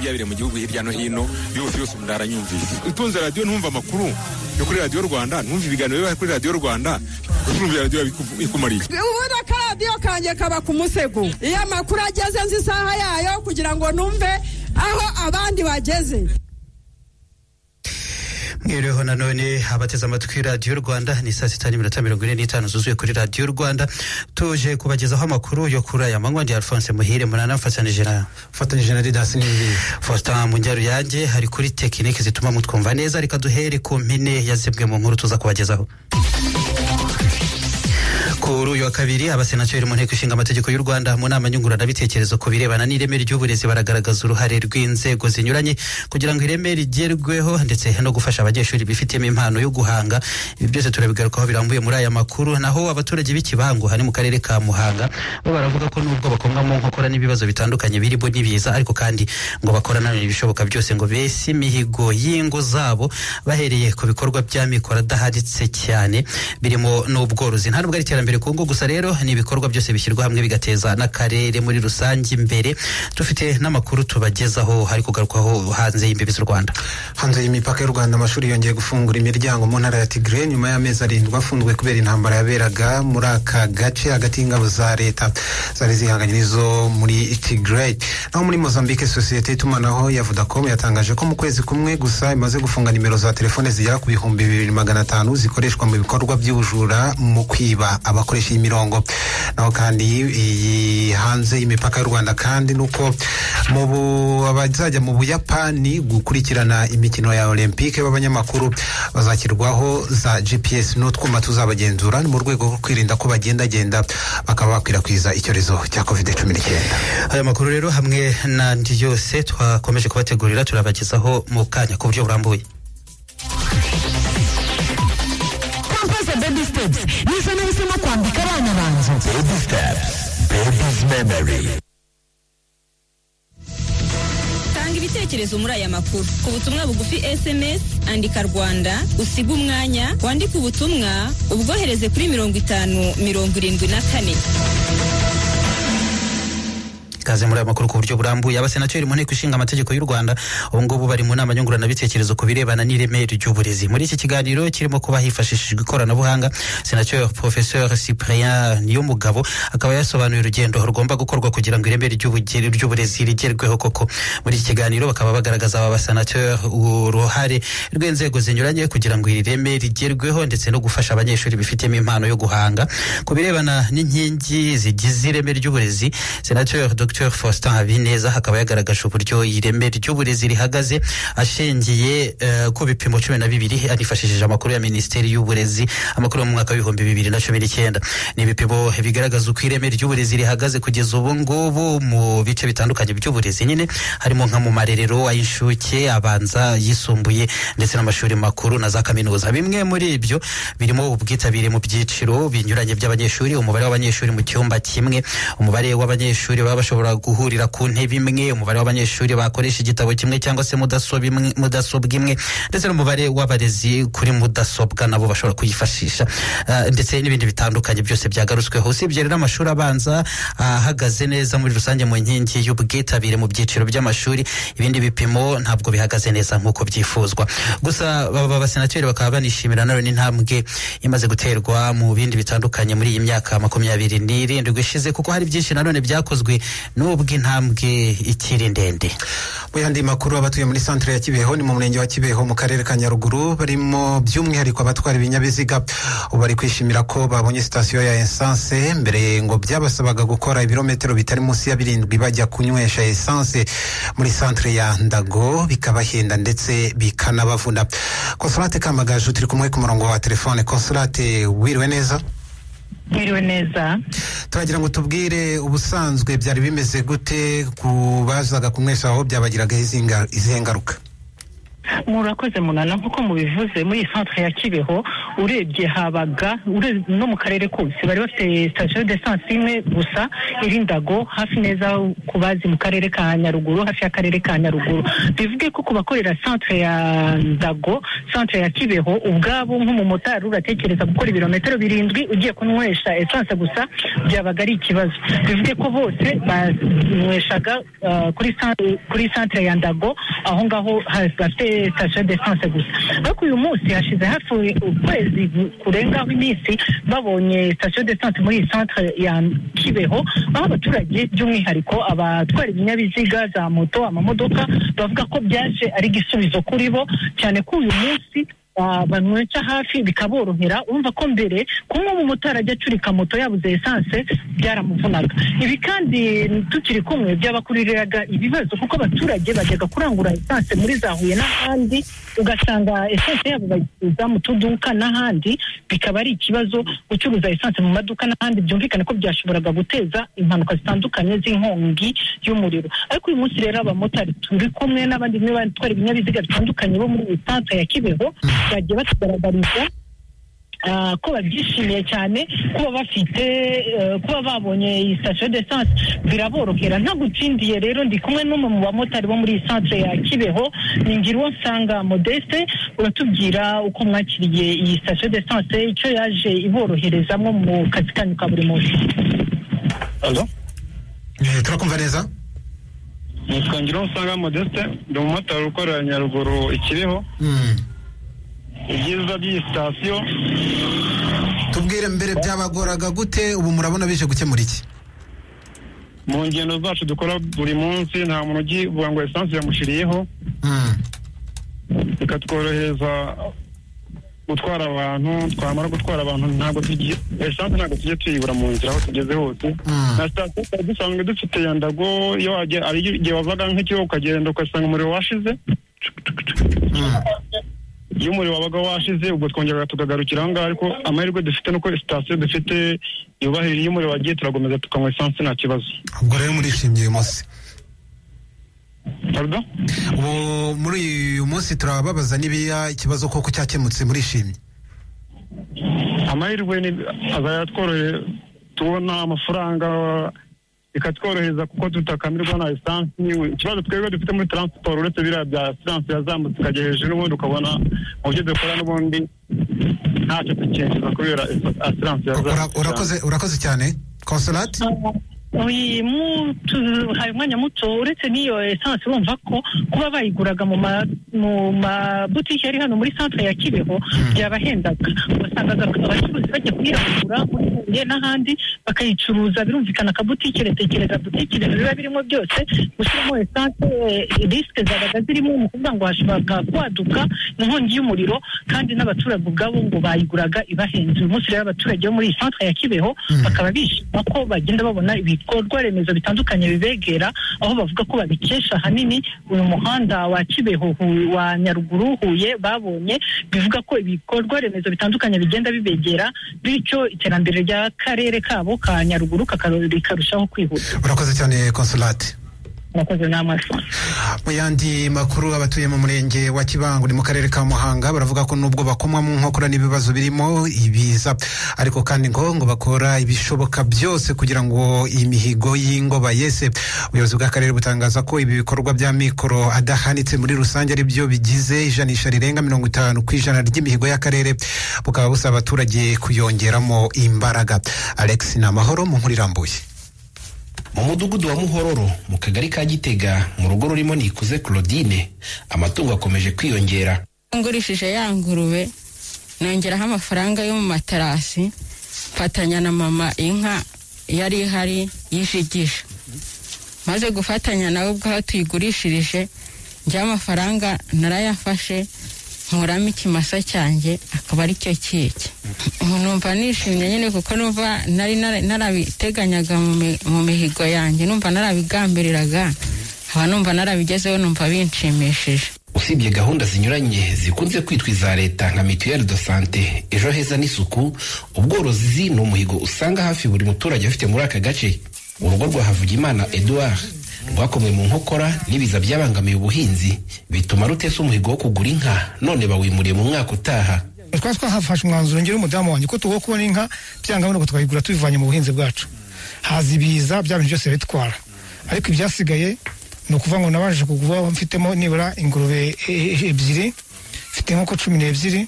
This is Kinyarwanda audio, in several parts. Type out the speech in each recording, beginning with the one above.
byabire mu gihugu hirya no hino yose yose umuntu aranyumvise utunze radiyo ntumve amakuru yo kuri radiyo rwanda ntumve ibiganiro biba kuri radiyo rwanda utumvira radiyo bikumariye ubundi akaradiyo kanjye kaba ku musego iyo amakuru ageze nzi isaha yayo kugira ngo numve aho abandi bageze mwiriweho nanone abateze amatwi radiyo rwanda ni saa sita n'iminota mirongo ine n'itanu zuzuye kuri radiyo rwanda tuje kubagezaho amakuru yo kuri aya manywa ndi alphonse muhire munana mfatanyije na mfatanyije na didasi n'ibindi faustin mu njyaro yanjye hari kuri tekinike zituma mutwumva neza reka duhere ku mpine ya zimwe mu nkuru tuza kubagezaho kuri uyu wa kabiri abasenateri mu nteko ishinga amategeko y'u rwanda mu nama nyunguranabitekerezo ku birebana n'ireme ry'uburezi baragaragaza uruhare rw'inzego zinyuranye kugira ngo ireme rigerweho ndetse no gufasha abanyeshuri bifitemo impano yo guhanga ibi byose turabigarukaho birambuye muri aya makuru naho abaturage b'ikibango hari mu karere ka muhanga bo baravuga ko nubwo bakomwa mu nkokora n'ibibazo bitandukanye birimo n'ibiza ariko kandi ngo bakorana ibishoboka byose ngo bese imihigo y'ingo zabo bahereye ku bikorwa by'amikoro adahaditse cyane birimo n'ubworozi nta nubwo ari iterambere ubukungu gusa rero ni ibikorwa byose bishyirwa hamwe bigateza n'akarere muri rusange imbere dufite n'amakuru tubagezaho hari kugarukwaho hanze y'imbibi z'u rwanda hanze y'imipaka y'u rwanda amashuri yongeye gufungura imiryango mu ntara ya tigre nyuma y'amezi arindwi afunzwe kubera intambara yaberaga muri aka gace hagati y'ingabo za leta zari zihanganye n'izo muri tigre naho muri mozambique sosiyete y'itumanaho ya vodacom yatangaje ko mu kwezi kumwe gusa imaze gufunga nimero za telefone zigera ku bihumbi bibiri magana atanu zikoreshwa mu bikorwa by'ubujura mu kwiba abakora bakoresha iyi mirongo naho kandi iyi hanze y'imipaka y'u rwanda kandi nuko abazajya mu buyapani gukurikirana imikino ya olympique b'abanyamakuru bazashyirwaho za gps n'utwuma tuzabagenzura mu rwego rwo kwirinda ko bagendagenda bakaba bakwirakwiza icyorezo cya covid cumi n'icyenda aya makuru rero hamwe n'andi yose twakomeje kubategurira turabagezaho mu kanya ku buryo burambuye nisa n'uhisemo kwambika abana banzu baby steps baby's memory tanga ibitekerezo muri aya makuru ku butumwa bugufi sms andika rwanda usiga umwanya wandike ubutumwa ubwohereze kuri mirongo itanu mirongo irindwi na kane ikaze muri aya makuru ku buryo burambuye abasenateri mu nteko ishinga amategeko y'u rwanda ubu ngubu bari mu nama nyunguranabitekerezo ku birebana n'ireme ry'uburezi muri iki kiganiro kirimo kuba hifashishijwe ikoranabuhanga senateri professeur cyprien niyomugabo akaba yasobanuye urugendo rugomba gukorwa kugira ngo ireme ry'uburezi rigerweho koko muri iki kiganiro bakaba bagaragaza aba basenateri uruhare rw'inzego zinyuranye kugira ngo iri reme rigerweho ndetse no gufasha abanyeshuri bifitemo impano yo guhanga ku birebana n'inkingi zigize ireme ry'uburezi senateri dr dr faustin habineza akaba yagaragaje uburyo ireme ry'uburezi rihagaze ashingiye uh, ku bipimo cumi na bibiri anifashishije amakuru ya minisiteri y'uburezi amakuru yo mu mwaka w'ibihumbi bibiri na cumi n'icyenda ni ibipimo bigaragaza uko ireme ry'uburezi rihagaze kugeza ubu ngubu mu bice bitandukanye by'uburezi nyine harimo nka mu marerero ay'inshuke abanza yisumbuye ndetse n'amashuri makuru na za kaminuza bimwe muri ibyo birimo ubwitabire mu byiciro binyuranye by'abanyeshuri umubare w'abanyeshuri mu cyumba kimwe umubare w'abanyeshuri baba bashobora bashobora guhurira ku ntebe imwe umubare w'abanyeshuri bakoresha igitabo kimwe cyangwa se mudasobwa imwe ndetse n'umubare w'abarezi kuri mudasobwa nabo bashobora kuyifashisha uh, ndetse n'ibindi bitandukanye byose byagarutsweho usibye rero amashuri abanza ahagaze uh, neza muri rusange mu nkingi y'ubwitabire mu byiciro by'amashuri ibindi bipimo ntabwo bihagaze neza nk'uko byifuzwa gusa baba basenateri bakaba banishimira nanone intambwe imaze guterwa mu bindi bitandukanye muri iyi myaka makumyabiri n'irindwi ishize kuko hari byinshi nanone byakozwe nubwo intambwe ikiri ndende mu yandi makuru abatuye muri santire ya kibeho ni mu murenge wa kibeho mu karere ka nyaruguru barimo by'umwihariko abatwara ibinyabiziga ubu bari kwishimira ko babonye sitasiyo ya esanse mbere ngo byabasabaga gukora ibirometero bitari munsi ya birindwi bajya kunywesha esanse muri santire ya ndago bikabahenda ndetse bikanabavuna konsolate kamagaju turi kumwe ku murongo wa telefone konsolate wiriwe neza mwiriwe neza turagira ngo tubwire ubusanzwe byari bimeze gute ku bazaga kunywesha aho byabagiragaho izihe ngaruka murakoze munana nk'uko mubivuze muri centre ya kibeho urebye habaga ure- no mu karere kose bari bafite sitasiyo desansi imwe gusa iri ndago hafi neza ku bazi mu karere ka nyaruguru hafi y'akarere ka nyaruguru bivuge ko ku bakorera centre ya ndago centre ya kibeho ubwabo nk'umumotari uratekereza gukora ibirometero birindwi ugiye kunywesha esanse gusa byabaga ari ikibazo bivuge ko bose banyweshaga ah, kuri san- kuri centre ya ndago aho ngaho ha- bafite sitasiyo desanse gusa ariko uyu munsi hashize hafi ukwezi kurengaho iminsi babonye sitasiyo desanse muri iyi centre ya kibeho aho abaturage by'umwihariko abatwara ibinyabiziga za moto amamodoka bavuga ko byaje ari igisubizo kuri bo cyane ko uyu munsi ah, banywesha hafi bikaborohera urumva ko mbere kumwe mu motari ajya acurika moto yabuze esanse byaramuvunaga ibi kandi tukiri kumwe byabakuririraga ibibazo kuko abaturage bajyaga kurangura esanse muri za huye n'ahandi ugasanga esanse yabo bayicuruza mu tuduka n'ahandi bikaba ari ikibazo gucuruza esanse mu maduka n'ahandi byumvikane ko byashoboraga guteza impanuka zitandukanye z'inkongi y'umuriro ariko uyu munsi rero abamotari turi kumwe n'abandi bamwe batwara ibinyabiziga bitandukanye bo muri iyi santere ya kibeho bagiye batugaragariza ah, ko babyishimiye cyane kuba bafite eh, kuba babonye iyi sitasiyo de sanse biraborohera nta gutsindiye rero ndi kumwe n'umwe mu bamotari bo muri iyi santere ya kibeho ni ngiruwo nsanga modeste uratubwira uko mwakiriye iyi sitasiyo de sanse icyo yaje iboroherezamo mu kazi kanyu ka buri munsi Eh, turakumva neza nitwa Ngiruwonsanga modeste ndi umumotari ukorera nyaruguru ikiriho Mm. ibyiza by'iyi sitasiyo tubwire mbere byabagoraga gute ubu murabona bije gukemura iki mu ngendo zacu dukora buri munsi nta muntu ugivuga ngo esanse yamushiriyeho Mm. bikatworohereza gutwara abantu twamara gutwara abantu ntabwo tugiye esanse ntabwo tujya tuyibura mu nzira aho tugeze hose Mm. na sitasiyo twari dusanzwe dufite ya ndago iyo wajya ari igihe wavaga nk'ikigo ukagenda ugasanga umuriro washize Mm. iyo umuriro wabaga washize ubwo twongeraga tukagarukira aho ngaho ariko amahirwe dufite nuko sitasiyo dufite yubahirije iyo umuriro wagiye turakomeza tukanywa esanse nta kibazo ubwo rero murishimye uyu munsi Pardon? ubu muri uyu munsi turababaza nibiya ikibazo koko cyakemutse murishimye amahirwe ni azayatworoheye tubona amafaranga bikatworohereza kuko tutakamirwa na esanse ikibazo twebwe dufite muri taransiporo uretse biriya bya esanse yazamutse ikajya hejuru n'ubundi ukabona mu byo dukora n'ubundi ntacyo tukinjiza kubera esanse Ura- yazamutse urakoze urakoze cyane konsolati uyu mutu hari umwanya muto uretse n'iyo esanse urumva ko kuba bayiguraga mu ma mu mabutike ari hano muri centre ya kibeho byabahendaga wasangaga abacuruzi bajya kuyirangura muri Huye n'ahandi bakayicuruza birumvikana akabutike retekereza butike ibintu biba birimo byose gushyiramo esanse risike zabaga zirimo ni ukuvuga ngo hashoboraga kwaduka inkongi y'umuriro kandi n'abaturage ubwabo ngo bayiguraga ibahenze uyu munsi rero abaturage bo muri iyi centre ya kibeho bakaba bishima ko bagenda babona ibikorwa remezo bitandukanye bibegera aho bavuga ko babikesha ahanini uyu muhanda wa kibeho Hu- wa nyaruguru huye babonye bivuga ko ibikorwa remezo bitandukanye bigenda bibegera bityo iterambere ry'akarere kabo ka nyaruguru kakaro- rikarushaho kwihuta urakoze cyane konsolati murakoze n'amaso mu yandi makuru abatuye mu murenge wa kibango ni mu karere ka muhanga baravuga ko nubwo bakomwa mu nkokora n'ibibazo birimo ibiza ariko kandi ngo ngo bakora ibishoboka byose kugira ngo imihigo y'ingoba yese ubuyobozi bw'akarere butangaza ko ibi bikorwa bya mikoro adahanitse muri rusange ari byo bigize ijanisha rirenga mirongo itanu ku ijana ry'imihigo y'akarere bukaba busaba abaturage kuyongeramo imbaraga alex ni amahoro mu nkuru irambuye mu mudugudu wa muhororo mu kagari ka gitega mu rugo rurimo nikuze claudine amatungo akomeje kwiyongera ngurishije ya ngurube nongeraho amafaranga yo mu matarasi mfatanya na mama inka yari ihari yishigisha maze gufatanya nawe ubwo aho tuyigurishirije njya amafaranga narayafashe nkuramo ikimasa cyanjye akaba ari cyo kiki numva nishimye nyine kuko numva nari nara- narabiteganyaga mu mi- mu mihigo yanjye numva narabigambiriraga nkaba numva narabigezeho numva binshimishije usibye gahunda zinyuranye zikunze kwitwa iza leta nka mituelle de sante ejo heza n'isuku ubworozi ni umuhigo usanga hafi buri muturage afite muri aka gace urugo rwa havugimana edouard rwakomwe mu nkokora n'ibiza byabangamiye ubuhinzi bituma rutesa umuhigo wo kugura inka none bawimuriye mu mwaka utaha twari twahafashe umwanzuro ngira umudamu wanjye ko tuwo kubona inka byanga nuko twayigura tubivanye mu buhinzi bwacu haza ibiza bya bintu byose bitwara ariko ibyasigaye ni ukuvuga ngo nabashije kugura mfitemo nibura ingurube e- e- ebyiri mfite inkoko cumi n'ebyiri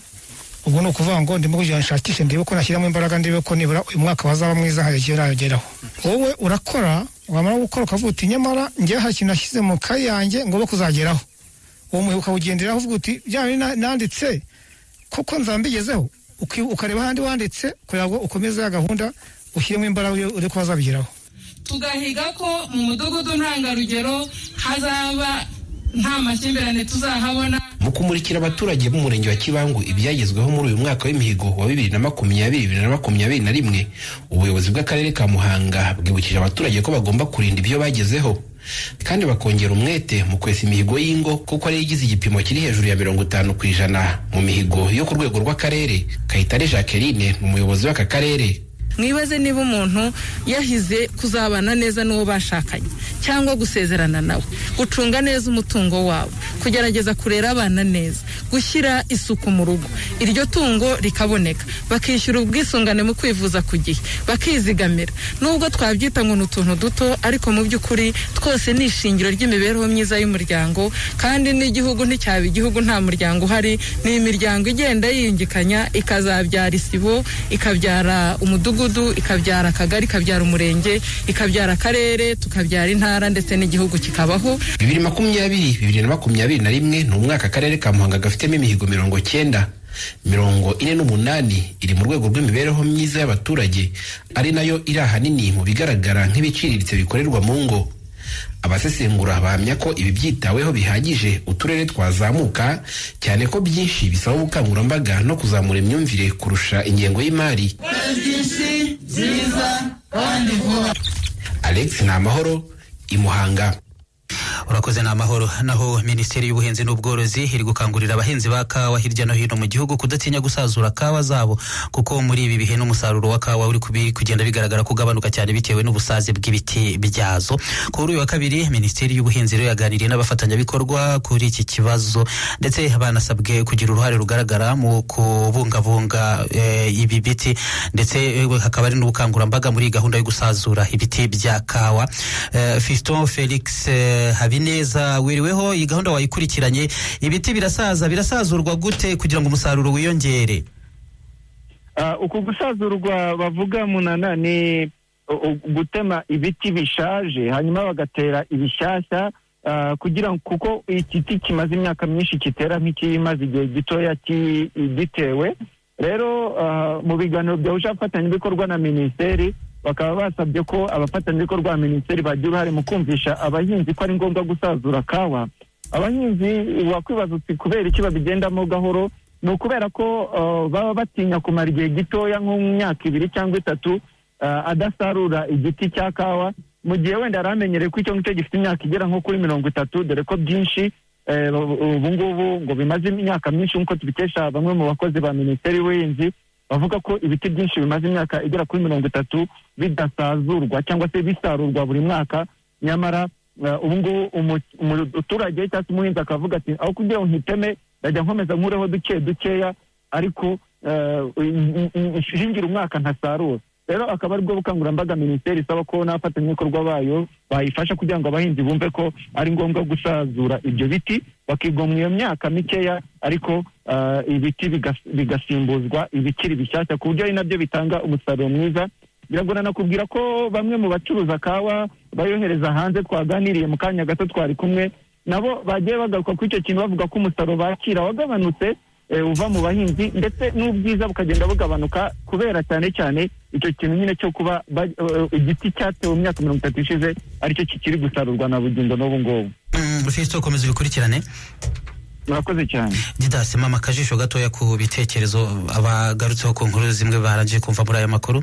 ubwo ni ukuvuga ngo ndimo kugira ngo nshakishe ndebe ko nashyiramo imbaraga ndebe ko nibura uyu mwaka wazaba mwiza nkajya nageraho wowe urakora wamara gukora ukavuga uti nyamara njyewe hari ikintu nashyize mu kayi yanjye ngo be kuzageraho uwo muhigo ukawugenderaho uvuga uti bya bindi na- nanditse kuko nzambigezeho uki- ukareba ahandi wanditse kugira ngo ukomeze ya gahunda ushyiremo imbaraga uri- uri kuba wazabigeraho tugahiga ko mu mudugudu ntangarugero hazaba nta makimbirane tuzahabona mu kumurikira abaturage b'umurenge wa kibangu ibyagezweho muri uyu mwaka w'imihigo wa bibiri na makumyabiri bibiri na makumyabiri na rimwe ubuyobozi bw'akarere ka muhanga bwibukije abaturage ko bagomba kurinda ibyo bagezeho kandi bakongera umwete mu kwesa imihigo y'ingo kuko ariyo igize igipimo kiri hejuru ya mirongo itanu ku ijana mu mihigo yo ku rwego rw'akarere kayitare jacqueline ni umuyobozi w'aka karere mwibaze niba umuntu yahize kuzabana neza n'uwo bashakanye cyangwa gusezerana nawe gucunga neza umutungo wawe kugerageza kurera abana neza gushyira isuku mu rugo iryo tungo rikaboneka bakishyura ubwisungane mu kwivuza ku gihe bakizigamira nubwo twabyita ngo ni utuntu duto ariko mu by'ukuri twose ni ishingiro ry'imibereho myiza y'umuryango kandi n'igihugu nticyaba igihugu nta muryango uhari ni imiryango igenda yiyungikanya ikazabyara isibo ikabyara umudugudu ikabyara akagari ikabyara umurenge ikabyara akarere tukabyara intara ndetse n'igihugu kikabaho bibiri makumyabiri bibiri na makumyabiri na rimwe ni umwaka akarere ka muhanga gafitemo imihigo mirongo cyenda mirongo ine n'umunani iri mu rwego rw'imibereho myiza y'abaturage ari nayo iri ahanini mu bigaragara nk'ibiciriritse bikorerwa mu ngo abasesengura bahamya ko ibi byitaweho bihagije uturere twazamuka cyane ko byinshi bisaba ubukangurambaga no kuzamura imyumvire kurusha ingengo y'imari byinshi byiza kandi vuba alex ni amahoro imuhanga urakoze ni amahoro naho minisiteri y'ubuhinzi n'ubworozi iri gukangurira abahinzi ba kawa hirya no hino mu gihugu kudatinya gusazura kawa zabo kuko muri ibi bihe n'umusaruro wa kawa uri kubi- kugenda bigaragara ko ugabanuka cyane bitewe n'ubusaze bw'ibiti byazo kuri uyu wa kabiri minisiteri y'ubuhinzi rero yaganiriye n'abafatanyabikorwa kuri iki kibazo ndetse banasabwe kugira uruhare rugaragara mu kubungabunga eh, ibi biti ndetse eh, hakaba hari n'ubukangurambaga muri iyi gahunda yo gusazura ibiti bya kawa Eh, fiston felix eh, habineza wiriweho iyi gahunda wayikurikiranye ibiti birasaza birasazurwa gute kugira ngo umusaruro wiyongere Ah, uku gusazurwa bavuga munana ni u- u- gutema ibiti bishaje hanyuma bagatera ibishyashya ah, kugira ngo kuko igiti kimaze imyaka myinshi kitera nk'ikimaze igihe gitoya ki- gitewe rero ah, mu biganiro byahuje abafatanyabikorwa na minisiteri bakaba basabye ko abafatanyabikorwa ba minisiteri bagira uruhare mu kumvisha abahinzi ko ari ngombwa gusazura kawa abahinzi wakwibaza uti kubera iki babigendamo gahoro ni ukubera ko uh, baba batinya kumara igihe gitoya nko mu myaka ibiri cyangwa itatu uh, adasarura igiti cya kawa mu gihe wenda yari amenyereye ko icyo ngicyo gifite imyaka igera nko kuri mirongo itatu dore ko byinshi eh, ubu- ubungubu ngo bimaze imyaka myinshi nk'uko tubikesha bamwe mu bakozi ba minisiteri y'ubuhinzi bavuga ko ibiti byinshi bimaze imyaka igera kuri mirongo itatu bidasazurwa cyangwa se bisarurwa buri mwaka nyamara eh, ubu ngubu umu- umuturage cyangwa se umuhinzi akavuga ati aho kugira ngo ntiteme ndajya nkomeza nkureho duke dukeya ariko eh, n- n- n- shingira umwaka ntasarura rero akaba aribwo bukangurambaga minisiteri isaba ko n'abafatanyabikorwa bayo bayifasha kugira ngo abahinzi bumve ko ari ngombwa gusazura ibyo biti bakigomwa iyo myaka mikeya ariko eh, ibiti bigas- bigasimbuzwa ibikiri bishyashya ku buryo ari nabyo bitanga umusaruro mwiza biragorana kubwira ko bamwe mu bacuruza kawa bayohereza hanze twaganiriye mu kanya gato twari kumwe nabo bagiye bagaruka kuri icyo kintu bavuga ko umusaruro bakira wagabanutse eh, uva mu bahinzi ndetse n'ubwiza bukagenda bugabanuka kubera cyane cyane icyo kintu nyine cyo kuba ba- eh, igiti cyatewe mu myaka mirongo itatu ishize aricyo kikiri gusarurwa na bugingo n'ubu ngubu Mm, fiston komeza ubikurikirane murakoze cyane didasi mama akajisho gatoya ku bitekerezo abagarutseho ku nkuru zimwe barangije kumva muri aya makuru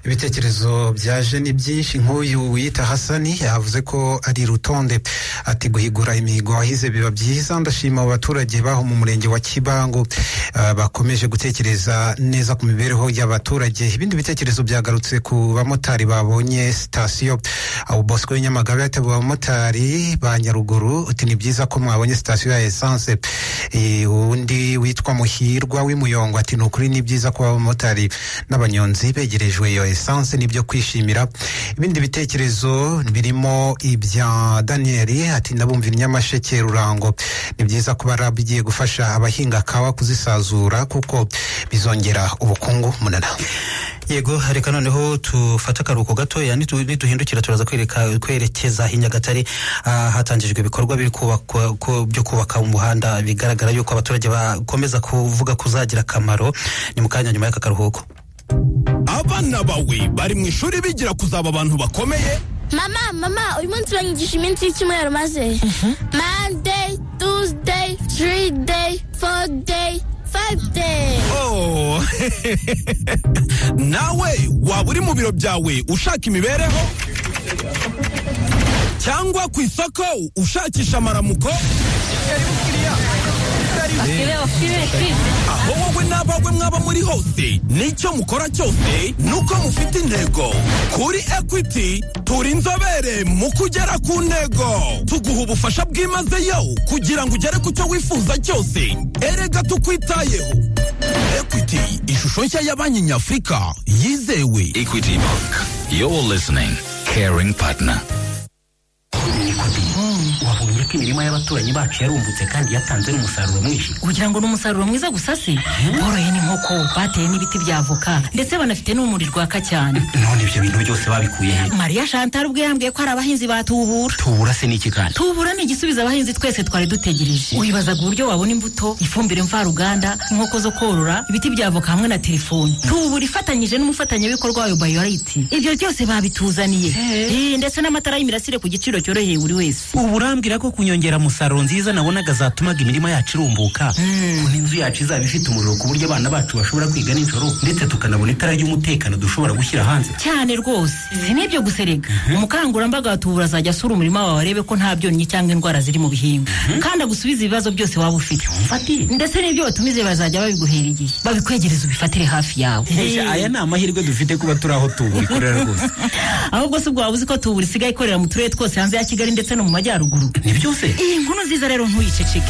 ibitekerezo byaje ni byinshi nk'uyu wiyita hasani yavuze ko ari rutonde ati guhigura imihigo wahize biba byiza ndashima abo baturage baho mu murenge wa kibango ah, bakomeje gutekereza neza ku mibereho y'abaturage ibindi bitekerezo byagarutse ku bamotari babonye sitasiyo abo bosco w'inyamagabe yateguye abamotari ba nyaruguru uti ni byiza ko mwabonye sitasiyo ya esanse Eh, undi witwa muhirwa w'imuyongo ati ni ukuri ni byiza kuba abamotari n'abanyonzi begerejwe iyo esanse n'ibyo kwishimira ibindi bitekerezo birimo ibya daniyeli ati ndabumva inyamasheke rurango ni byiza kuba rabu igiye gufasha abahinga kawa kuzisazura kuko bizongera ubukungu munana yego reka noneho tufate akaruhuko gatoya nitu- nituhindukira turaza kwereka- kwerekeza i nyagatare Ah, hatangijwe ibikorwa biri kubakwa- ko- byo kubaka umuhanda bigaragara yuko abaturage bakomeza kuvuga kuzagira akamaro ni mu kanya nyuma y'aka karuhuko abana bawe bari mu ishuri bigira kuzaba abantu bakomeye mama mama uyu munsi banyigisha iminsi y'icyumweru maze monday tuesday three day four day five day oh nawe waba uri mu biro byawe ushaka imibereho cyangwa ku isoko ushakisha amaramuko aho wowe n'abawe mwaba muri hose n'icyo mukora cyose nuko mufite intego kuri equity turi inzobere mu kugera ku ntego tuguha ubufasha bwimazeyo kugira ngo ugere ku cyo wifuza cyose erega tukwitayeho equity ishusho nshya ya banki nyafurika yizewe Equity Bank. You're listening. Caring partner. wabonye ko imirima y'abaturanyi bacu yarumbutse kandi yatanze n'umusaruro mwinshi kugira ngo ni umusaruro mwiza gusa se boroye n'inkoko bateye n'ibiti bya avoka ndetse banafite n'umuri rwaka cyane none ibyo bintu byose babikuye he mariya chantal ubwe yambwiye ko hari abahinzi batubura tubura se n'iki kandi tubura ni igisubizo abahinzi twese twari dutegereje wibazaga uburyo wabona imbuto ifumbire mvaruganda inkoko zo korora ibiti bya avoka hamwe na telefoni tubura ifatanyije n'umufatanyabikorwa wayo bayorayiti ibyo byose babituzaniye Eh, ndetse n'amatara y'imirasire ku giciro cyoroheye buri wese ubu urambwira ko kunyongera musaruro nziza nabonaga zatumaga imirima yacu irumbuka ukuntu inzu yacu izaba ifite umuriro ku buryo abana bacu bashobora kwiga nijoro ndetse tukanabona itara ry'umutekano dushobora gushyira hanze cyane rwose si n'ibyo guserega umukangurambaga wa tubura azajya asura umurima wawe arebe ko nta byonnyi cyangwa indwara ziri mu bihingwa kandi agusubize ibibazo byose waba ufite ndetse n'ibyo watumije bazajya babiguhera igihe babikwegereza ubifatire hafi yawe Mbese aya ni amahirwe dufite kuba turi aho tubura ikorera rwose ahubwo si ubwo waba uzi ko tubura isigaye ikorera mu turere twose hanze ya kigali ndetse no mu majyaruguru ni byose iyi nkuru nziza rero ntuyiceceke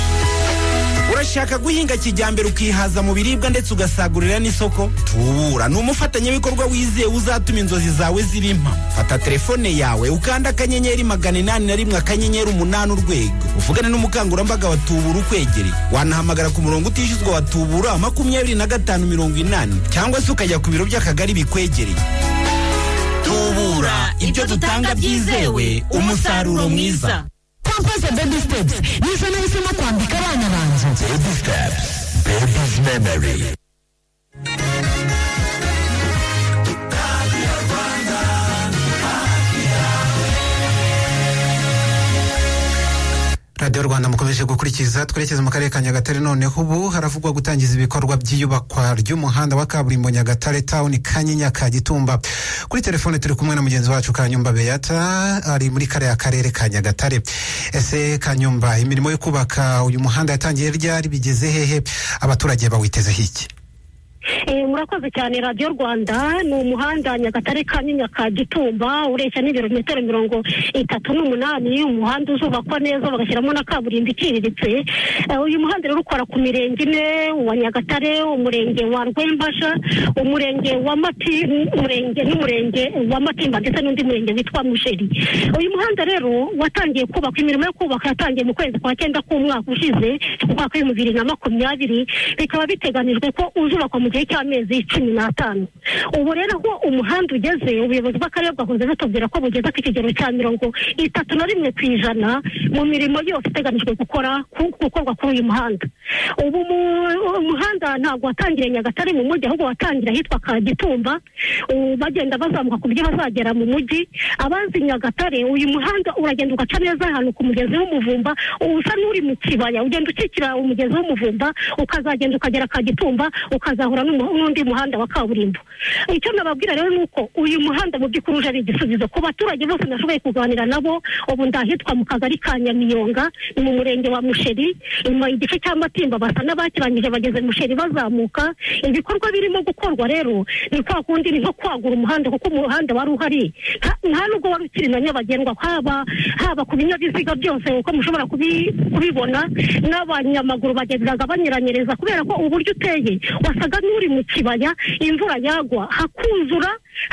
urashaka guhinga kijyambere ukihaza mu biribwa ndetse ugasagurira n'isoko tubura ni umufatanyabikorwa wizewe uzatuma inzozi zawe ziri impamo fata telefone yawe ukanda akanyenyeri magana inani na rimwe akanyenyeri umunani urwego uvugane n'umukangurambaga wa tubura ukwegereye wanahamagara ku murongo utishyuzwa wa tubura makumyabiri na gatanu mirongo inani cyangwa se ukajya ku biro by'akagari bikwegereye tubura ibyo dutanga byizewe umusaruro mwiza Pampers Baby Steps ni izina risimo kwambika abana banjye Baby Steps Baby's Memory radiyo rwanda mukomeje gukurikiza twerekeze mu karere ka nyagatare noneho ubu haravugwa gutangiza ibikorwa by'iyubakwa ry'umuhanda wa kaburimbo nyagatare tawuni kanyinya ka gitumba kuri telefone turi kumwe na mugenzi wacu kanyumba beyata ari muri kariya karere ka nyagatare ese kanyumba imirimo yo kubaka uyu muhanda yatangiye ryari bigeze hehe abaturage bawitezeho iki Eh, murakoze cyane radiyo rwanda ni umuhanda nyagatare kanyinya ka gitumba ureshya n'ibirometero mirongo itatu n'umunani umuhanda uzubakwa neza bagashyiramo na kaburimbo iciriritse Eh, uyu muhanda rero ukora ku mirenge ine uwa nyagatare umurenge wa rwembasha umurenge wa mati umurenge n'umurenge wa matimba ndetse n'undi murenge witwa musheri uyu muhanda rero watangiye kubakwa imirimo yo kubaka yatangiye mu kwezi kwa cyenda k'umwaka ushize umwaka w'ibihumbi bibiri na makumyabiri bikaba biteganijwe ko uzubakwa mu gihe cy'amezi cumi n'atanu ubu rero aho umuhanda ugeze ubuyobozi bw'akarere bwahoze butubwira ko bugeze ku kigero cya mirongo itatu na rimwe ku ijana mu mirimo yose iteganijwe gukora ku- gukorwa kuri uyu muhanda ubu mu- umuhanda ntabwo watangiriye nyagatare mu mujyi ahubwo watangira ahitwa ka gitumba ubu bagenda bazamuka ku buryo bazagera mu mujyi abanzi nyagatare uyu muhanda uragenda ugaca neza ahantu ku mugezi w'umuvumba usa n'uri mu kibaya ugenda ukikira umugezi w'umuvumba ukazagenda ukagera ka gitumba ukazahura n'umuhanda n'undi muhanda wa kaburimbo icyo nababwira rero ni uko uyu muhanda mu by'ukuri uje ari igisubizo ku baturage bose nashoboye kuganira nabo ubu ndahitwa mu kagari ka nyamiyonga ni mu murenge wa musheri inyuma igice cya matimba basa n'abakirangije bageze musheri bazamuka ibikorwa birimo gukorwa rero ni kwa kundi ni nko kwagura umuhanda kuko umuhanda wari uhari nta- nta nubwo wari ukiri na nyabagendwa haba haba ku binyabiziga byose uko mushobora kubi- kubibona n'abanyamaguru bagendaga banyeranyereza kubera ko uburyo uteye wasaga n'uri mu kibaya imvura yagwa hakuzura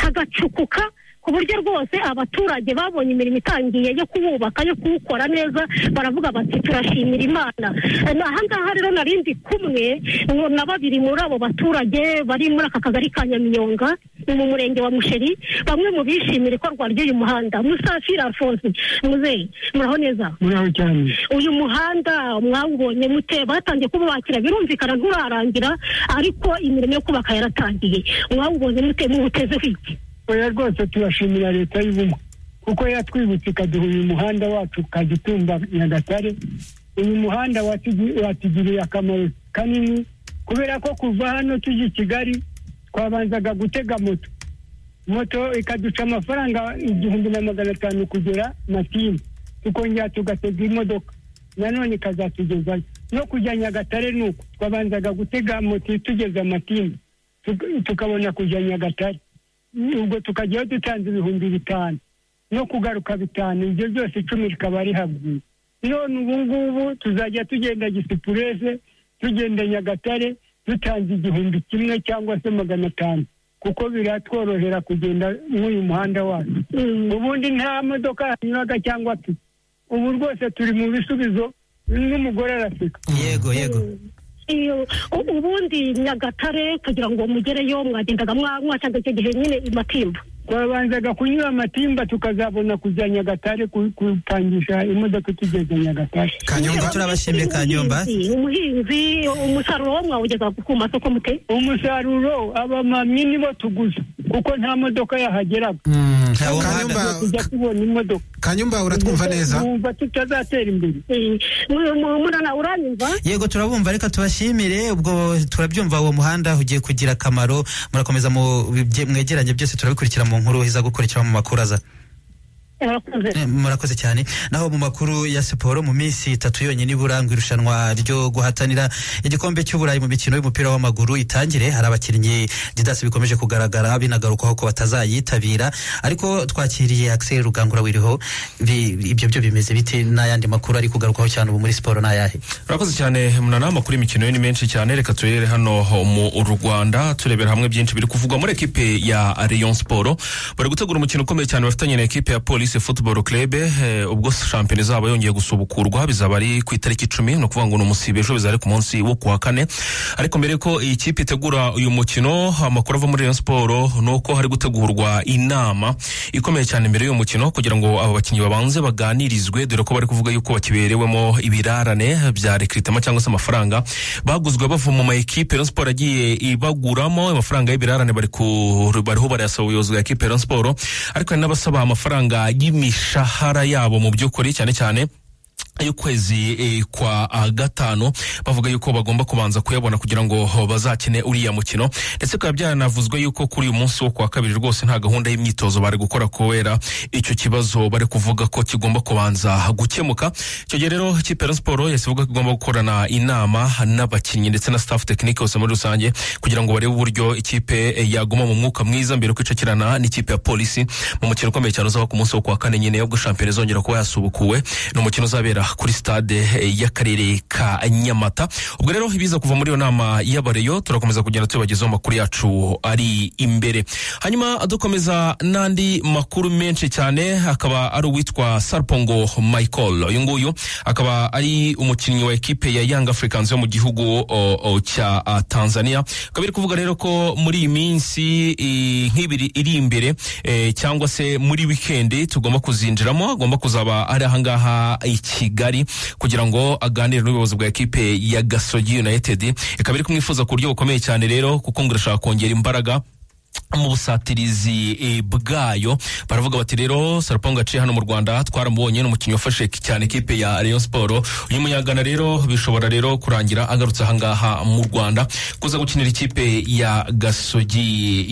hagacukuka ku buryo rwose abaturage babonye imirimo itangiye yo kuwubaka yo kuwukora neza baravuga bati turashimira imana Eh, aha ngaha rero nari ndi kumwe ngo na babiri muri abo baturage bari muri aka kagari ka nyamiyonga ni mu murenge wa musheri bamwe mu bishimira ikorwa ry'uyu muhanda musafiri alphonse muzeyi muraho neza muriho cyane uyu muhanda mwawubonye mute batangiye kububakira birumvikana nturarangira ariko imirimo yo kubaka yaratangiye mwawubonye mute muwutezeho iki oya rwose turashimira leta y'ubumwe kuko yatwibutse ikaduha uyu muhanda wacu kagitumba nyagatare uyu muhanda watugi- watugiriye akamaro kanini kubera ko kuva hano tujya i kigali twabanzaga gutega moto moto ikaduca amafaranga igihumbi na magana atanu kugera matini tukongera tugatega imodoka nanone ikazatugezayo no kujya nyagatare ni uko twabanzaga gutega moto itugeza matini tuk- tukabona kujya nyagatare ubwo tukajyayo dutanze ibihumbi bitanu no kugaruka bitanu ibyo byose icumi rikaba rihabwiye none ubu ngubu tuzajya tugenda gisipurese tugenda nyagatare dutanze igihumbi kimwe cyangwa se magana atanu kuko biratworohera kugenda nk'uyu muhanda wacu ubundi nta modoka yanyuraga cyangwa pipa ubu rwose turi mu bisubizo n'umugore araseka yego yego iyo u- ubundi nyagatare kugira ngo mugereyo mwagendaga mwa- mwacanga icyo gihe nyine matimba twabanzaga kunyura matimba tukazabona kujya nyagatare ku- kupangisha imodoka itugeza nyagatare kanyumba turabashimiye kanyumba umuhinzi umusaruro wo mwawugeza ku masoko mute umusaruro abamamyi nibo tuguza kuko nta modoka yahageraga Kanyumba- tujya tubona imodoka kanyumba uratwumva neza twumva tutazatera imbere murana uranyumva yego turabumva reka tubashimire ubwo turabyumva uwo muhanda ugiye kugira akamaro murakomeza mu bye- mwegeranye byose turabikurikira mu nkuru iza gukurikira mu makuru aza Eh, murakoze cyane naho mu makuru ya siporo mu minsi itatu yonyine ibura ngo irushanwa ryo guhatanira igikombe cy'uburayi mu mikino y'umupira w'amaguru itangire hari abakinnyi didasi bikomeje kugaragara binagarukaho ko batazayitabira ariko twakiriye Axel Rugangura wiriho Bi- ibyo byo bimeze bite n'ayandi makuru ari kugarukaho cyane ubu muri siporo ni ayahe urakoze cyane munana amakuru y'imikino yo ni menshi cyane reka turebere hano mu rwanda turebera hamwe byinshi biri kuvugwa muri ekipe ya rayon siporo bari gutegura umukino ukomeye cyane bafitanye na ekipe ya polisi football club eh, ubwo shampiyona izaba yongeye gusubukurwa bizaba ari ku itariki icumi ni ukuvuga ngo ni umusibe ejo bizaba ari ku munsi wo ku wa kane ariko mbere ko iyi kipe itegura uyu mukino amakuru ava muri rayon siporo ni uko hari gutegurwa inama ikomeye cyane mbere y'uyu mukino kugira ngo aba bakinnyi babanze baganirizwe dore ko bari kuvuga yuko bakiberewemo ibirarane bya rekritema cyangwa se amafaranga baguzwe bava mu maekipe Rayon Sport yagiye ibaguramo amafaranga y'ibirarane bari ku bariho barayasaba ubuyobozi bwa ekipe Rayon Sport ariko hari n'abasaba amafaranga y'imishahara yabo mu by'ukuri cyane cyane y'ukwezi eh, kwa ah, gatanu bavuga yuko bagomba kubanza kuyabona kugira ngo ho, bazakine uriya mukino ndetse bikaba byaranavuzwe yuko kuri uyu munsi wo kuwa kabiri rwose nta gahunda y'imyitozo bari gukora kubera icyo kibazo bari kuvuga ko kigomba kubanza gukemuka icyo gihe rero ikipe ya siporo yahise ivuga ko igomba gukorana inama n'abakinnyi ndetse na staff tekinike yose muri rusange kugira ngo barebe uburyo ikipe eh, yaguma mu mwuka mwiza mbere yo kwicakirana n'ikipe ya polisi mu mukino ukomeye cyane uzaba ku munsi wo kuwa kane nyine ubwo shampiyona izongera kuba yasubukuwe ni umukino uzabera kuri stade eh, y'akarere ka nyamata ubwo rero ibiza kuva muri iyo nama y'abareyo turakomeza kugenda tubagezaho amakuru yacu ari imbere hanyuma dukomeza n'andi makuru menshi cyane akaba ari uwitwa sarpongo michael uyu nguyu akaba ari umukinnyi wa ekipe ya young africans yo mu gihugu o, o, cya ah, tanzania akaba ari kuvuga rero ko muri iyi minsi eh, nk'ibiri iri imbere eh, cyangwa se muri wikendi tugomba kuzinjiramo agomba kuzaba ari ahangaha i kigali kugira ngo aganire n'ubuyobozi bwa ekipe ya gasogi united ikaba iri kumwifuza ku buryo bukomeye cyane rero kuko ngo irashaka kongera imbaraga mu busatirizi eh, bwayo baravuga bati rero sarapongo yaciye hano mu rwanda twaramubonye ni umukinnyi wafashe cyane ikipe ya rayon siporo uyu munyagana rero bishobora rero kurangira agarutse ahangaha mu rwanda kuza gukinira ikipe ya gasogi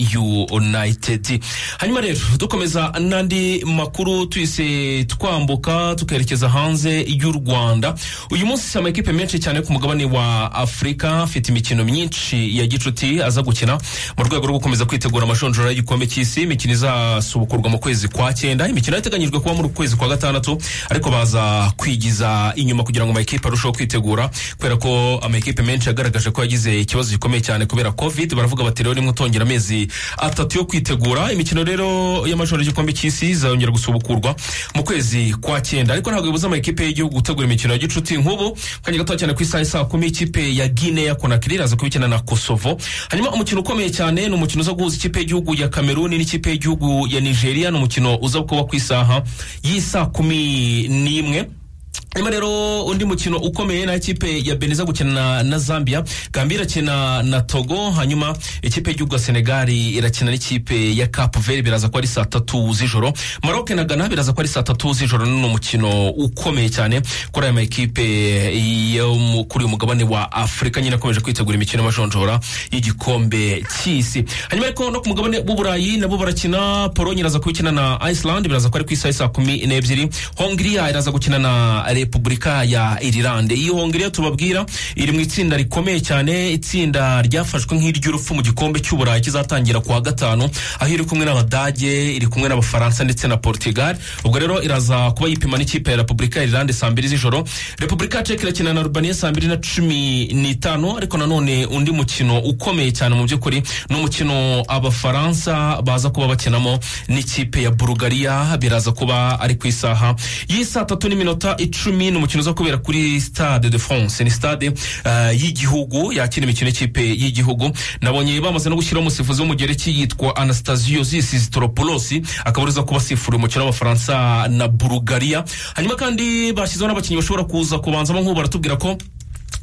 united hanyuma rero dukomeza n'andi makuru tuyise twambuka tukerekeza hanze y'u rwanda uyu munsi amakipe menshi cyane ku mugabane wa afurika afite imikino myinshi ya gicuti aza gukina mu rwego rwo gukomeza kwitegura amashonjora y'igikombe cy'isi imikino izasubukurwa mu kwezi kwa cyenda imikino yateganyijwe kuba muri uku kwezi kwa gatandatu ariko baza kwigiza inyuma kugira ngo amakipe arusheho kwitegura kubera ko amakipe menshi yagaragaje ko yagize ikibazo gikomeye cyane kubera covid baravuga bati rero nimwe utongera amezi atatu yo kwitegura imikino rero y'amashonjora y'igikombe cy'isi izongera gusubukurwa mu kwezi kwa cyenda ariko ntabwo bibuza amakipe y'igihugu gutegura imikino ya gicuti nk'ubu kanya gato cyane ku isaha isaa kumi ikipe ya guinea conakry iraza kubikina na kosovo hanyuma umukino ukomeye cyane ni umukino uza guhuza ikipe y'igihugu ya kameruni n'ikipe y'igihugu ya nigeria ni umukino uza kuba ku isaha y'isaa kumi n'imwe Hanyuma rero undi mukino ukomeye na ikipe ya Benin iza gukina na, na Zambia, Gambia irakina na Togo, hanyuma ikipe y'igihugu ya Senegal irakina n'ikipe ya Cape Verde biraza kuba ari saa tatu z'ijoro, Maroc na Ghana biraza kuba ari saa tatu z'ijoro. Ni umukino ukomeye cyane kuri aya makipe yo mu- kuri uyu mugabane wa Afurika nyine akomeje kwitegura imikino y'amajonjora y'igikombe cy'isi. Hanyuma ariko no ku mugabane w'Uburayi nabo barakina, Pologne iraza kubikina na Iceland biraza kuba ari ku isaha saa kumi n'ebyiri, Hongria iraza gukina na Repubulika ya Irilande. Iyi Hongiriya tubabwira iri mu itsinda rikomeye cyane, itsinda ryafashwe nk'iry'urupfu mu gikombe cy'Uburayi kizatangira kuwa gatanu, aho iri kumwe n'Abadage, iri kumwe n'Abafaransa ndetse na Portugal. Ubwo rero iraza kuba yipima n'ikipe ya Repubulika ya Irilande saa mbiri z'ijoro. Repubulika ya Czech irakina na Albania saa mbiri na cumi n'itanu, ariko nanone undi mukino ukomeye cyane mu by'ukuri ni umukino Abafaransa baza kuba bakinamo n'ikipe ya Bulgaria, biraza kuba ari ku isaha y'isaa tatu n'iminota icumi ni umukino uza kubera kuri stade de france ni stade eh, y'igihugu yakira imikino y'ikipe y'igihugu nabonye bamaze no gushyiraho umusifuzi w'umugereki yitwa anastasios sistoropoulos akaba ariza kuba asifura umukino w'abafaransa na bulgaria hanyuma kandi bashyizeho n'abakinnyi bashobora kuza kubanzamo nk'ubu baratubwira ko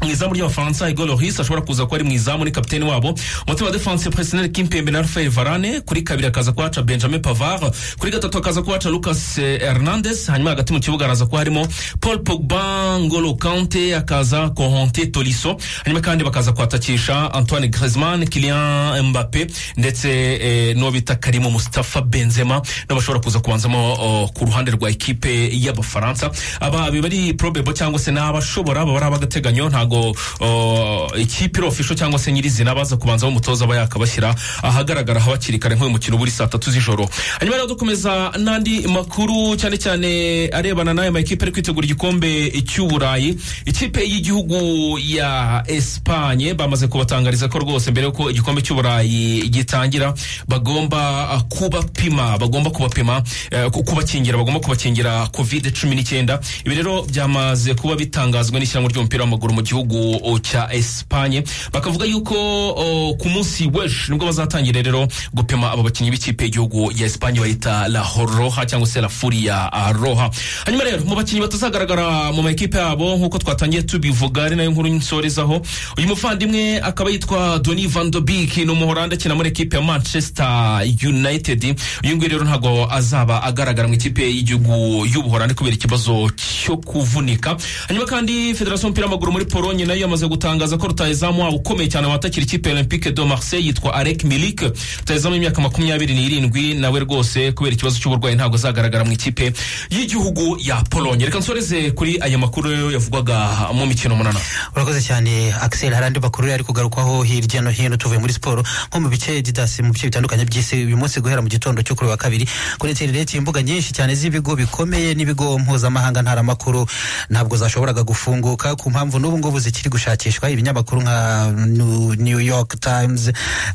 mu izamu ry'abafaransa Hugo Lloris ashobora kuza kuba ari mu izamu ni kapiteni wabo umutima wa defense personnel Kimpembe na Rafael Varane kuri kabiri akaza kuhaca Benjamin Pavard kuri gatatu akaza kuhaca Lucas eh, Hernandez hanyuma hagati mu kibuga araza kuba harimo Paul Pogba Ngolo Kante akaza Kohonte Tolisso hanyuma kandi bakaza kuhatakisha Antoine Griezmann Kylian Mbappe ndetse eh, n'uwo bita Karim Mustafa Benzema nabo bashobora kuza kubanzamo oh, ku ruhande rwa ekipe y'Abafaransa aba biba ari probable cyangwa se n'abashobora baba ari ab'agateganyo ntago oh, ikipe iri official cyangwa se nyirizina baza kubanza umutoza aba yakabashyira ahagaragara aho hakiri kare nk'uyu mukino buri saa tatu z'ijoro hanyuma rero dukomeza n'andi makuru cyane cyane arebana n'aya makipe ari kwitegura igikombe cy'uburayi ikipe y'igihugu ya Espanye bamaze kubatangariza ko rwose mbere yuko igikombe cy'uburayi gitangira bagomba ah, kubapima bagomba kubapima eh, ku- kubakingira bagomba kubakingira covid cumi n'icyenda ibi rero byamaze kuba bitangazwa n'ishyirahamwe ry'umupira w'amaguru mu gihugu o, cya Espanye bakavuga yuko o, ku munsi w'ejo nibwo bazatangira rero gupima abo bakinnyi b'ikipe y'igihugu ya Espanye bayita La Roja cyangwa se La Furia ah, Roja hanyuma rero mu bakinnyi batazagaragara mu makipe yabo nk'uko twatangiye tubivuga ari nayo nkuru nsorezaho uyu muvandimwe akaba yitwa Donny van de Beek ni umuhoranda akina muri ekipe ya Manchester United uyu nguyu rero ntabwo azaba agaragara mu ikipe y'igihugu y'ubuhorandi kubera ikibazo cyo kuvunika hanyuma kandi federasiyo y'umupira w'amaguru muri polonye nayo yamaze gutangaza ko rutayezamu wabo ukomeye cyane watakira ikipe ya olympique de marseille yitwa arek milik rutayezamu y'imyaka makumyabiri n'irindwi nawe rwose kubera ikibazo cy'uburwayi ntabwo azagaragara mu ikipe y'igihugu ya polonye reka nsoreze kuri aya makuru yavugwaga mu mikino munana urakoze cyane Axel hari andi makuru yari kugarukwaho hirya no hino tuvuye muri siporo nko mu bice didasi mu bice bitandukanye by'isi uyu munsi guhera mu gitondo cyo kuri uyu wa kabiri kuri interineti imbuga nyinshi cyane z'ibigo bikomeye n'ibigo mpuzamahanga ntaramakuru ntabwo zashoboraga gufunguka ku mpamvu n'ubu ngubu zikiri gushakishwa ibinyamakuru nka New- New York Times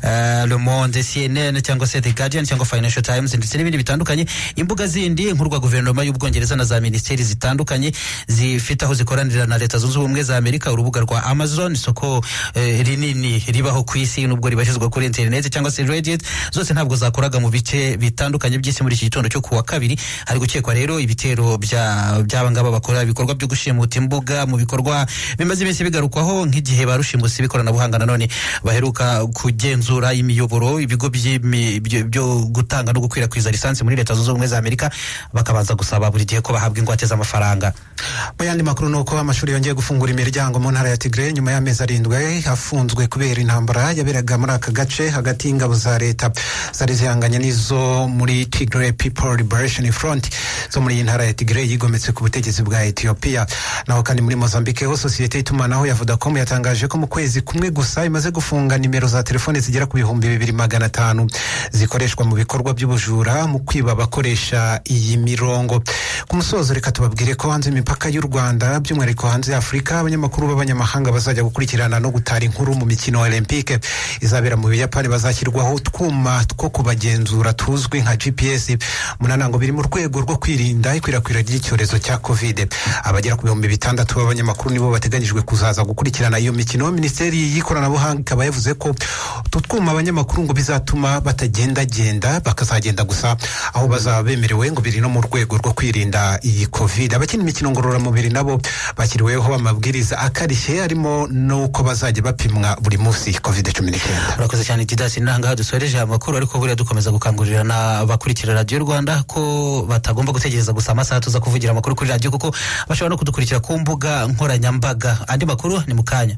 eh, Le Monde CNN cyangwa se The Guardian cyangwa Financial Times ndetse n'ibindi bitandukanye imbuga zindi nkuru rwa guverinoma y'ubwongereza na za minisiteri zitandukanye zifite aho zikoranira na leta zunze ubumwe za amerika urubuga rwa amazon isoko eh, rinini ribaho ku isi nubwo ribashyizwa kuri interineti cyangwa se reddit zose ntabwo zakoraga mu bice bitandukanye by'isi muri iki gitondo cyo ku wa kabiri hari gukekwa rero ibitero bya- by'aba ngaba bakora ibikorwa byo gushimuta imbuga mu bikorwa bimaze minsi bigarukwaho nk'igihe ba rushimusi b'ikoranabuhanga nanone baheruka kugenzura imiyoboro ibigo by'imi- byo byo gutanga no gukwirakwiza lisansi muri leta zunze ubumwe za amerika bakabanza gusaba buri gihe ko bahabwa ingwate z'amafaranga mu yandi makuru ni uko amashuri yongeye gufungura imiryango mu ntara ya tigre nyuma y'amezi arindwi afunzwe kubera intambara yaberaga muri aka gace hagati y'ingabo za leta zari zihanganye n'izo muri tigre people liberation front zo muri iyi ntara ya tigre yigometse ku butegetsi bwa etiyopiya naho kandi muri mozambique ho sosiyete y'itumanaho ya vodacom yatangaje ko mu kwezi kumwe gusa imaze gufunga nimero za telefone zigera ku bihumbi bibiri magana atanu zikoreshwa mu bikorwa by'ubujura mu kwiba abakoresha iyi mirongo ku musozo reka tubabwire ko hanze y'imipaka y'u rwanda by'umwihariko hanze ya afurika abanyamakuru b'abanyamahanga bazajya gukurikirana no gutara inkuru mu mikino olympique izabera mu buyapani bazashyirwaho utwuma two kubagenzura tuzwi nka gps munanango biri mu rwego rwo kwirinda ikwirakwira ry'icyorezo cya covid abagera ku bihumbi bitandatu b'abanyamakuru nibo bateganyijwe kuzaza gukurikirana iyo mikino minisiteri y'ikoranabuhanga ikaba yavuze ko utu twuma abanyamakuru ngo bizatuma batagendagenda bakazagenda gusa aho bazaba bemerewe ngo biri no mu rwego rwo kwirinda iyi covid abakina imikino ngororamubiri nabo bashyiriweho amabwiriza akarishye harimo n'uko bazajya bapimwa buri munsi covid cumi n'icyenda urakoze cyane didasi nangaha dusoreje aya makuru ariko buriya dukomeza gukangurira n'abakurikira radiyo rwanda ko batagomba gutegereza gusa amasaha tuza kuvugira amakuru kuri radiyo kuko bashobora no kudukurikira ku mbuga nkoranyambaga andi makuru ni mu kanya